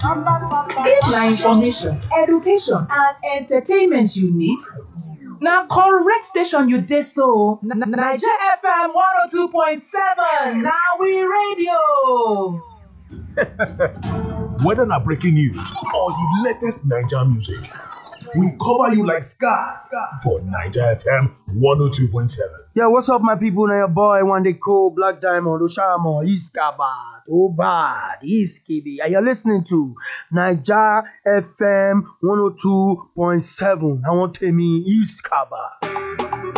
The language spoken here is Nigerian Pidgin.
If na information, education and entertainment you need, na correct station you dey so. Naija FM 102.7 na we radio. Whether na breaking news or the latest Naija music, we cover you like scar for Naija FM 102.7. Yeah, what's up, my people? Now your boy one day cool Black Diamond Oshamo Iskaba Obad Iskibi. And you're listening to Niger FM 102.7. I want to me Iskaba.